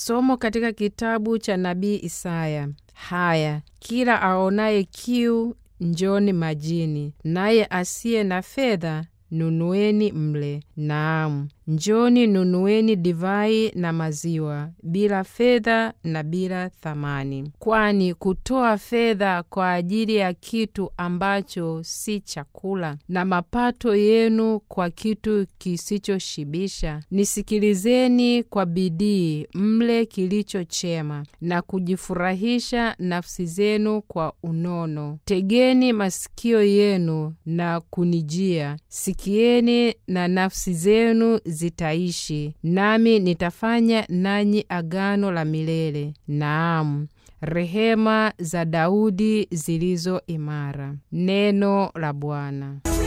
Somo katika kitabu cha nabii Isaya. Haya, kila aonaye kiu, njoni majini, naye asiye na fedha nunueni mle. Naam, njoni nunueni divai na maziwa, bila fedha na bila thamani. Kwani kutoa fedha kwa ajili ya kitu ambacho si chakula, na mapato yenu kwa kitu kisichoshibisha. Nisikilizeni kwa bidii, mle kilicho chema, na kujifurahisha nafsi zenu kwa unono. Tegeni masikio yenu na kunijia, sikieni na nafsi zenu zitaishi, nami nitafanya nanyi agano la milele, naam, rehema za Daudi zilizo imara. Neno la Bwana.